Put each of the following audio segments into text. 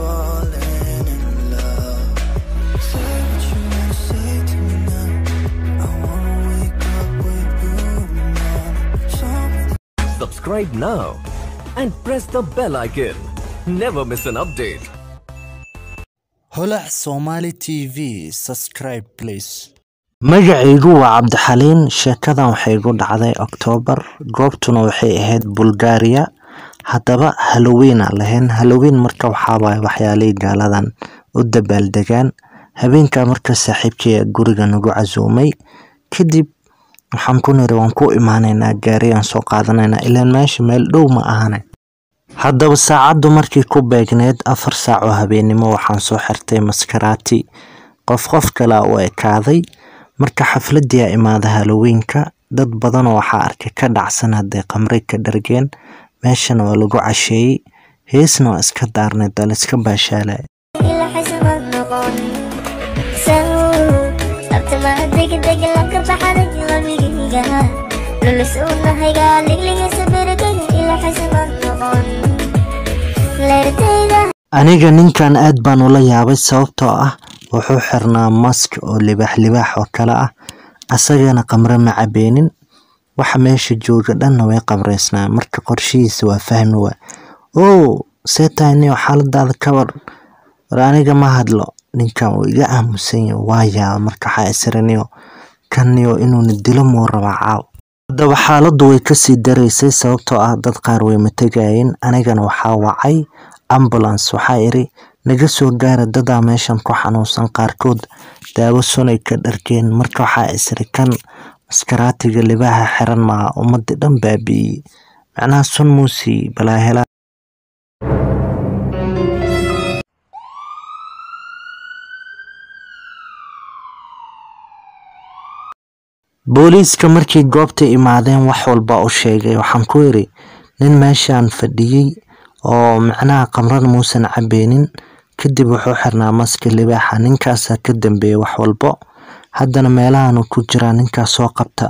falling in love. Say what you wanna say to me now. I wanna wake up with you now. Show me Subscribe now and press the bell icon. Never miss an update. holac somali tv subscribe please magacaygu waa cabdixaliin sheekadan waxay igu dhacday oktoobar goobtuna waxay ahayd bulgaariya haddaba halowiina lahayn halowiin marka waxaawaay waxyaalihii gaaladan u dabaaldegaan habeenkaa marka saaxiibkii guriga nagu casuumay kadib waxaan ku niri waan ku imaanaynaa gaariyaan soo qaadanaynaa ilaan meesha meel dhow ma ahane haddaba saacaddu markii ku beegneed afar saac oo habeennimo waxaan soo xirtay maskaraati qof qof kale u ekaaday marka xafladii a imaada halowiinka dad badanoo waxaa arkay ka dhacsan hadday qamri ka dhargeen meeshana waa lagu casheeyey heesna waa iska daarnay daliska baashaalay إلى حسب النقون سووا أبتما دق دق لك بحرك غميقها للسونا هيقال لك سبرك إلى حسب النقون لرتيدا aniga ninkan aad baan ula yaabay sababtoo ah wuxuu xirnaa mask oo libaax libaax oo kale ah asagana qamre ma cabeenin waxa meesha jooga dhanna way qamreysnaa marka qorshihiisa waa fahmi waa oo see tahay niyo xaaladaada kabar war aniga ma hadlo ninkan uu iga aamusan yahay waa yaaba marka waxaa isiraniyo kanniyo inuuna dilo muu rabaa caaw haddaba xaaladdu way kasii daraysay sababtoo ah dad qaar way matagayeen anigana waxaa wacay ambulance waxaa iri naga soo gaara dadaa meeshan ku xanuunsan qaarkood daawo sunay ka dhargeen marka waxaa isiri kan maskaraatiga libaaha xiran maaha ummadii dhan baabi'iyey macnaha sun muusi balaahela booliiska markii goobta imaadeen wax walba u sheegay waxaan ku iri nin meeshaan fadhiyey oo macnaha qamrada muusan cabeenin kadib wuxuu xirnaa maska libaaxa ninkaasaa ka dambeeyay wax walbo haddana meelahaanu ku jiraa ninkaas soo qabta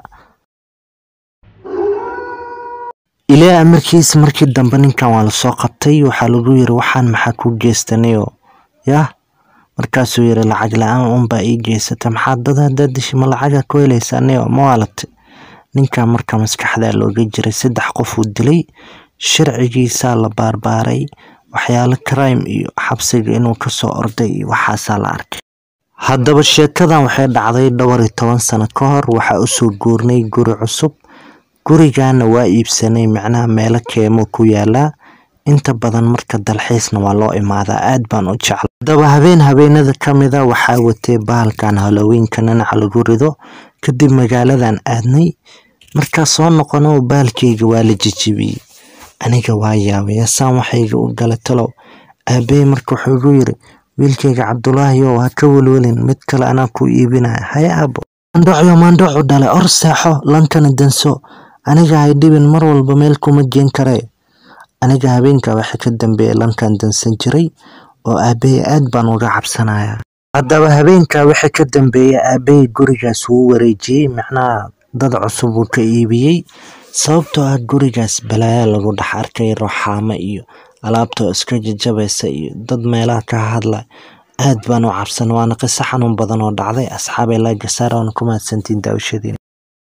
ilaa amarkiis markii dambe ninkan waa lasoo qabtay waxaa lagu yiri waxaan maxaa ku geystanayo yah markaasuu yiri lacag la-aan unbaa ii geysata maxaa dad haddaa dishi ma lacaga ku helaysa aniyo ma waalate ninkan marka maskaxdaa looga jiray saddex qof uu dilay sharcigiisaa la baarbaaray waxyaalo crime iyo xabsiga inuu kasoo orday iyo waxaasaa la arkay haddaba sheekadan waxay dhacday dhowr iyo toban sano ka hor waxaa usoo guurnay guri cusub gurigana waa iibsanay macnaha meelo keemo ku yaalaa inta badan marka dalxiisna waa loo imaadaa aad baan u jeclay haddaba habeen habeenada ka mida waxaa watay bahalkan halowiinka nanaca lagu rido kadib magaaladan aadnay markaa soo noqono baalkeyga waa la jijibiyey aniga waa yaabay asaan waxayga u gala talow aabey marka wuxuu igu yiri wiilkayga cabdulaahi ow ha ka welwelin mid kale anaa ku iibinaya haye aabo mandhocyo mandhocu dhale or seexo lankana danso aniga hay dhibin mar walba meel kuma geen karee aniga habeenka waxa ka dambeeya lankan dansan jiray oo aabey aad baan uga cabsanaya haddaba habeenka waxa ka dambeeya aabey gurigaas wuu wareejiyey macnaha dad cusub uu ka iibiyey sababtoo ah gurigaas balaayaa lagu dhex arkay rooxaamo iyo alaabtoo iska jajabaysa iyo dad meelaha ka hadla aad baan u cabsan waana qiso xanuun badan oo dhacday asxaabay laagasaar oona ku mahadsantiin daawashadiina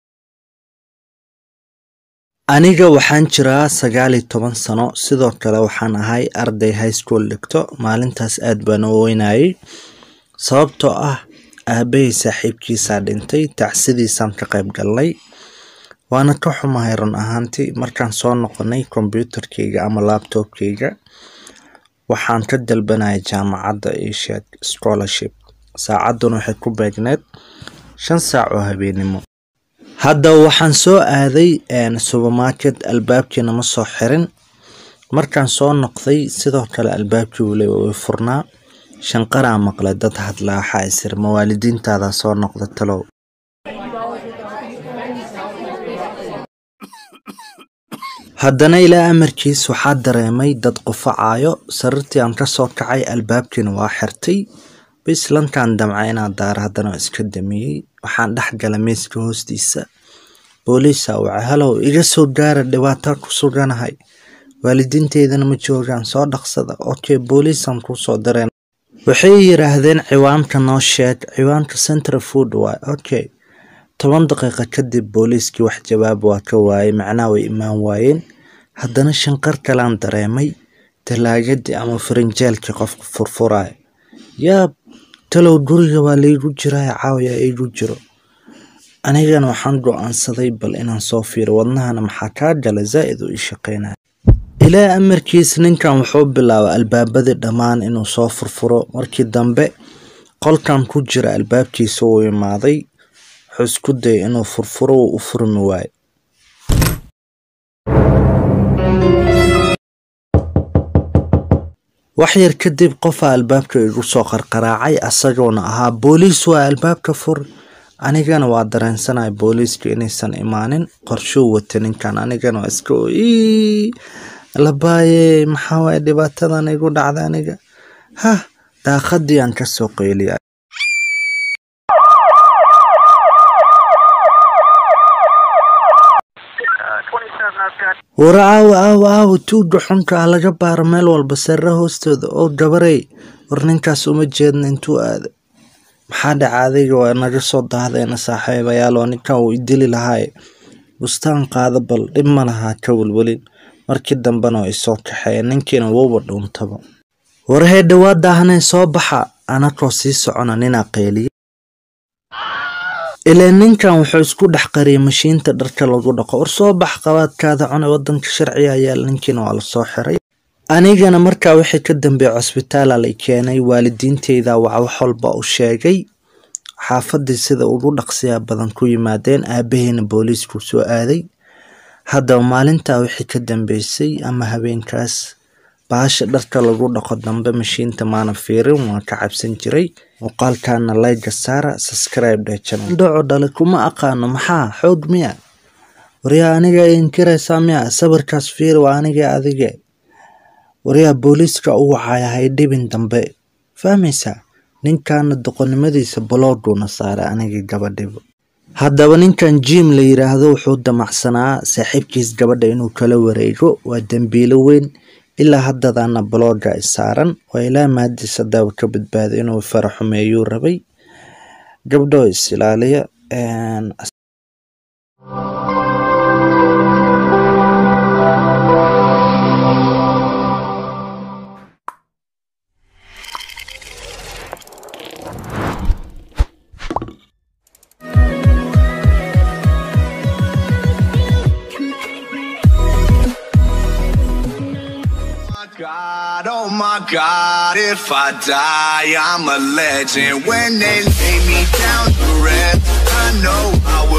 aniga waxaan jiraa sagaal iyo toban sano sidoo kale waxaan ahay arday high school dhigto maalintaas aad baan u weynayay sababtoo ah aabbahay saaxiibkiisaa dhintay tacsidiisaan ka qayb galnay waana ka xumahay run ahaantii markaan soo noqonay kombyuutarkeyga ama laabtobkeyga waxaan ka dalbanaya jaamacadda isheeg scholarship saacadduna waxay ku beegneed shan saac oo habeenimo hadda waxaan soo aaday supermarket albaabkiina ma soo xirin markaan soo noqday sidoo kale albaabkii wule way furnaa shanqaraa maqlay dad hadlaa waxaa isir mawaalidiintaada soo noqda talow haddana ilaa amarkiis waxaa dareemay dad qufacaayo sariirtii aan kasoo kacay albaabkiina waa xirtay bis lankaan damca inaa daara haddana waa iska damiyey waxaan dhex gala miiska hoostiisa booliisa waca halow iga soo gaara dhibaataa ku suganahay waalidiinteydana ma joogaan soo dhaqsada okay booliisaan kusoo direen waxay yiraahdeen ciwaanka noo sheeg ciwaanka central food waay okay toban daqiiqo kadib booliiskii wax jawaab waa ka waayey macnaha way imaan waayeen haddana shanqar kalaan dareemay talaagadii ama farinjeelkii qofka furfuraayo yaab talow guriga waa laygu jiraa caawiya igu jiro anigana waxaan go-aansaday bal inaan soo fiiro wadnahana maxaa kaa gala zaa'id u ii shaqeynaya ilaa amarkiis ninkan wuxuu bilaabay albaabadii dhammaan inuu soo furfuro markii dambe qolkan ku jira albaabkiisa uu imaaday wuxuu isku dayay inuu furfuro uu u furmi waayo wax yar kadib qofaa albaabka igu soo qarqaraacay asagoona ahaa booliis waa albaabka fur anigana waa dareensanaya booliiska inaysan imaanin qorshuu wata ninkan anigana waa iska ii labaaye maxaa waaye dhibaatadan igu dhacda aniga hah daaqadii aan kasoo qeyliya wara aawo aawo aawo tuuga xunka ah laga baaro meel walba sare hoostooda oo gabarey war ninkaas uma jeedna intuu aaday maxaa dhaca adiga waa naga soo daahdeena saaxiibayaal oo ninkan uu idili lahaaye bustaan qaada bal dhib ma lahaa ka welwelin markii dambena way soo kaxeeyeen ninkiina wouba dhuuntaba warahee dhawaad daahanee soo baxa anakoo sii socona ninaa qeeliya ilaa ninkan wuxuu isku dhex qariyay mashiinta dharka lagu dhaqo war soo bax qabaadkaada cune wadanka sharciga yaal ninkiina waa lasoo xiray anigana markaa wixii ka dambeeyay cusbitaala lay keenay waalidiinteyda waa wax walba u sheegay xaafadii sida ugu dhaqsiyaa badan ku yimaadeen aabaheena booliisku soo aaday haddaba maalintaa wixii ka dambeysay ama habeenkaas baasha dharka lagu dhaqo dambe mashiinta maana fiirin waan ka cabsan jiray muuqaalkana layga saara subscribe dheh channel dhaco dhale kuma aqaano maxaa xoog miya waryaa aniga inkiraysaa miya sawirkaas fiir waa aniga adige waryaa booliiska u wacaya hay dhibin dambe fahmaysaa ninkaana doqonnimadiisa balooguuna saaray aniga gabadhiba haddaba ninkan jim la yiraahdo wuxuu damacsanaa saaxiibkiis gabadha inuu kala wareego waa dembiilo weyn ilaa haddadaana balooga i saaran waa ilaa maadiisa daawa ka badbaaday inuu fara xumeeyuu rabay gabdhoo is ilaaliya God, oh my God, if I die, I'm a legend. When they lay me down to rest, I know I will.